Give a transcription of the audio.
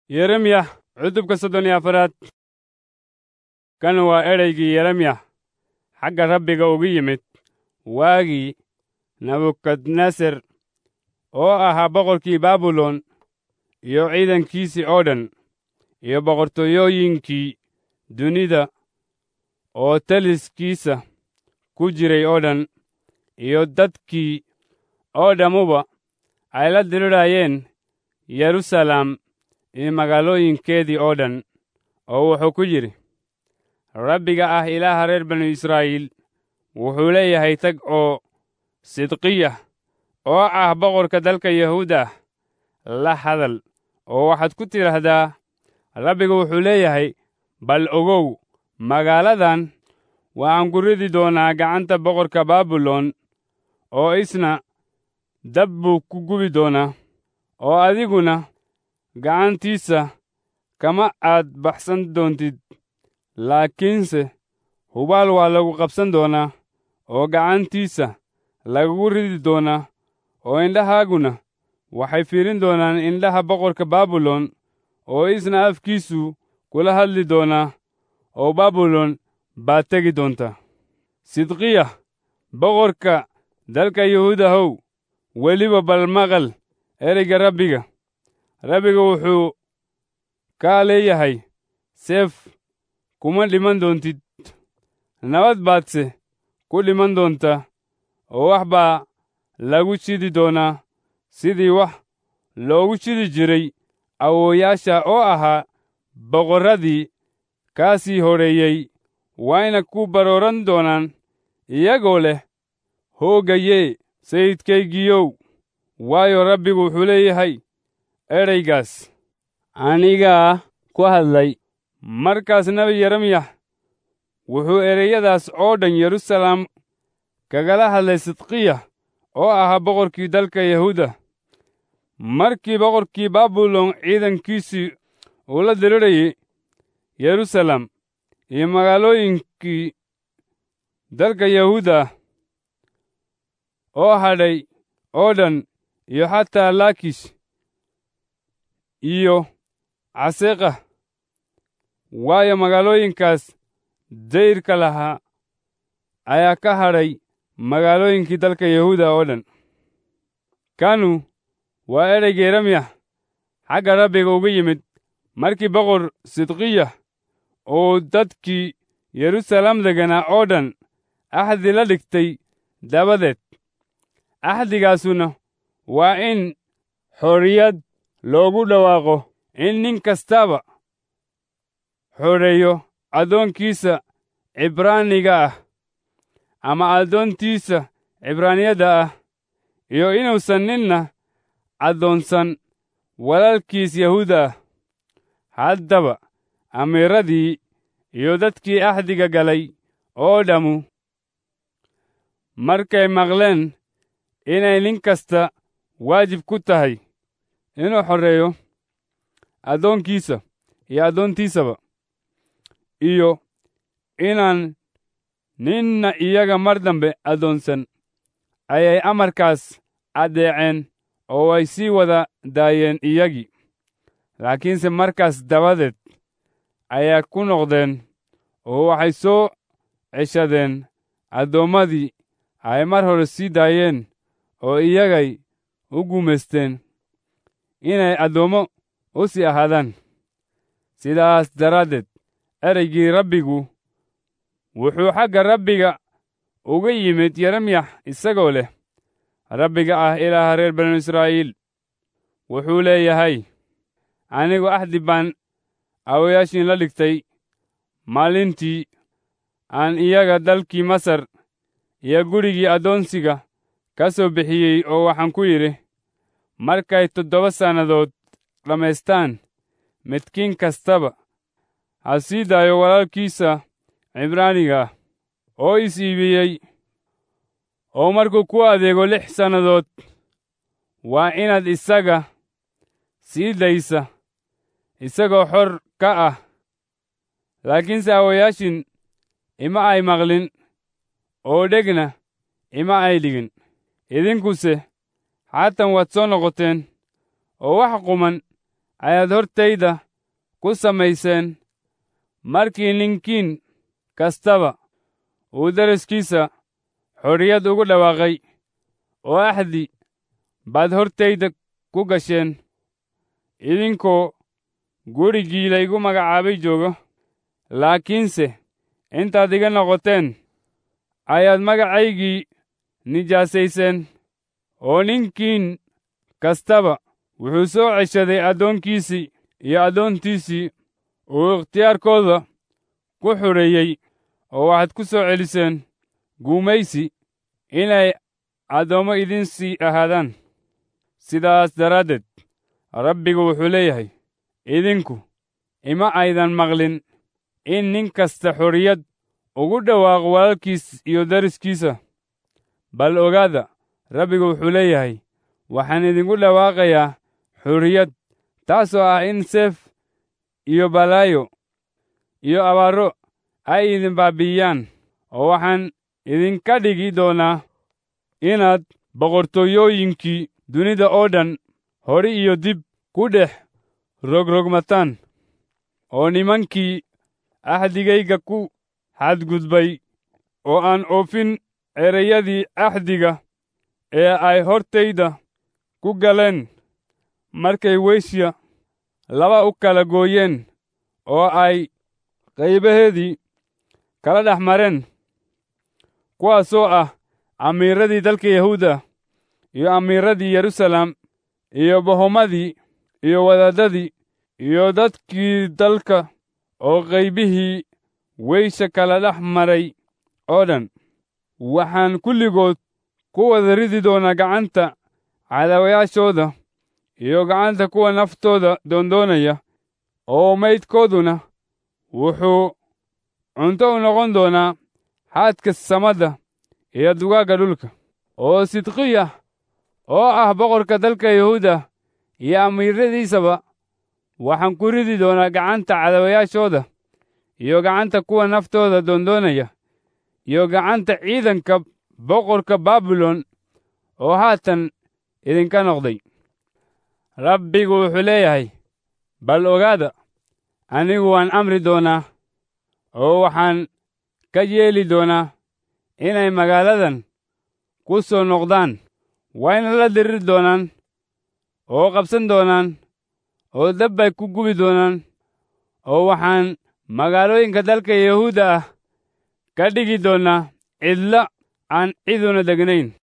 yeremya cutubka soddon iyo afaraad kan waa ereygii yeremya xagga rabbiga ugu yimid waagii nebukadneser oo ahaa boqorkii baabilon iyo ciidankiisii oo dhan iyo boqortooyooyinkii dunida oo taliskiisa ku jiray oo dhan iyo dadkii oo dhammuba ay la dirirayeen yeruusalaam iyo magaalooyinkeedii oo dhan oo wuxuu ku yidhi rabbiga ah ilaaha reer banu israa'iil wuxuu leeyahay tag oo sidqiya oo ah boqorka dalka yahuuda la hadal oo waxaad ku tidhaahdaa rabbiga wuxuu leeyahay bal ogow magaaladan waxaan ku ridi doonaa gacanta boqorka baabilon oo isna dab buu ku gubi doonaa oo adiguna gacantiisa kama aad baxsan doontid laakiinse hubaal waa lagu qabsan doonaa oo gacantiisa lagagu ridi doonaa oo indhahaaguna waxay fiirin doonaan indhaha boqorka baabilon oo isna afkiisu kula hadli doonaa oo baabilon baad tegi doontaa sidqiya boqorka dalka yahuudahow weliba bal maqal ereyga rabbiga rabbiga wuxuu kaa leeyahay seef kuma dhiman doontid nabad baadse ku dhiman doontaa oo wax baa lagu shidi doonaa sidii wax loogu shidi jiray awooyaasha oo ahaa boqorradii kaa sii horreeyey wayna ku barooran doonaan iyagoo leh hoogayee sayidkaygiyow waayo rabbigu wuxuu leeyahay ereygaas anigaa ku hadlay markaas nebi yeremyax wuxuu ereyadaas oo dhan yeruusalaam kagala hadlay sidqiya oo ahaa boqorkii dalka yahuuda markii boqorkii baabilon ciidankiisii uu la dirirayay yeruusalaam iyo magaalooyinkii dalka yahuuda oo hadhay oo dhan iyo xataa laakish iyo caseeqa waayo magaalooyinkaas dayrka lahaa ayaa ka hadhay magaalooyinkii dalka yahuuda oo dhan kanu waa ereyga yeremyax xagga rabbiga uga yimid markii boqor sidqiya oo dadkii yeruusalaam deganaa oo dhan axdi la dhigtay dabadeed axdigaasuna waa in xorriyad loogu dhawaaqo in nin kastaba xoreeyo addoonkiisa cibraaniga ah ama addoontiisa cibraaniyadda ah iyo inuusan ninna addoonsan walaalkiis yahuuda ah haddaba amiiradii iyo dadkii axdiga galay oo dhammu markay maqleen inay nin kasta waajib ku tahay inuu xorreeyo addoonkiisa iyo addoontiisaba iyo inaan ninna iyaga mar dambe addoonsan ayay amarkaas addeeceen oo ay sii wada daayeen iyagii laakiinse markaas dabadeed ayaa ku noqdeen oo waxay soo ceshadeen addoommadii ay mar hore sii daayeen oo iyagay u gumaysteen inay addoommo u sii ahaadaan sidaas daraaddeed ereygii rabbigu wuxuu xagga rabbiga uga yimid yeremyax isagoo leh rabbiga ah ilaaha reer banu israa'iil wuxuu leeyahay anigu axdi baan awayaashiin la dhigtay maalintii aan iyaga dalkii masar iyo gurigii addoonsiga ka soo bixiyey oo waxaan ku yidhi markay toddoba sannadood dhammaystaan midkiin kastaba ha sii daayo walaalkiisa cibraaniga ah oo is iibiyey oo markuu ku adeego lix sannadood waa inaad isaga sii daysa isagoo xor ka ah laakiinse awayaashin ima ay maqlin oo dhegna ima ay dhigin idinkuse haatan waad soo noqoteen oo wax quman ayaad hortayda ku samayseen markii ninkiin kastaba uu daraskiisa xorriyad ugu dhawaaqay oo axdi baad hortayda ku gasheen idinkoo gurigii laygu magacaabay joogo laakiinse intaad iga noqoteen ayaad magacaygii nijaasayseen oo ninkiin kastaba wuxuu soo ceshaday addoonkiisii iyo addoontiisii uu ikhtiyaarkooda ku xureeyey oo waxaad ku soo celiseen guumaysi inay addoommo idin sii ahaadaan sidaas daraaddeed rabbigu wuxuu leeyahay idinku ima aydan maqlin in nin kasta xorriyad ugu dhawaaqo walaalkiis iyo dariskiisa bal ogaada rabbigu wuxuu leeyahay waxaan idinku dhawaaqayaa xorriyad taasoo ah in seef iyo balaayo iyo abaaro ay idin baabi'iyaan oo waxaan idinka dhigi doonaa inaad boqortooyooyinkii dunida oo dhan hore iyo dib ku dhex rogrogmataan oo nimankii axdigayga ku xadgudbay oo aan oofin ereyadii axdiga ee ay hortayda ku galeen markay weysya laba u kala gooyeen oo ay qaybaheedii kala dhex mareen kuwaasoo ah amiiradii dalka yahuuda iyo amiiradii yeruusaalem iyo bohomadii iyo wadaadadii iyo dadkii dalka oo qaybihii weysha kala dhex maray oo dhan waxaan kulligood ku wada ridi doonaa gacanta cadaawayaashooda iyo gacanta kuwa naftooda doondoonaya oo maydkooduna wuxuu cunto u noqon doonaa xaadka samadda iyo dugaagga dhulka oo sidqiya oo ah boqorka dalka yahuuda iyo amiiradiisaba waxaan ku ridi doonaa gacanta cadaawayaashooda iyo gacanta kuwa naftooda doondoonaya iyo gacanta ciidanka boqorka baabilon oo haatan idinka noqday rabbigu wuxuu leeyahay bal ogaada anigu waan amri doonaa oo waxaan ka yeeli doonaa inay magaaladan ku soo noqdaan wayna la diriri doonaan oo qabsan doonaan oo dab bay ku gubi doonaan oo waxaan magaalooyinka dalka yahuudda ah ka dhigi doonaa cidla aan ciduna degnayn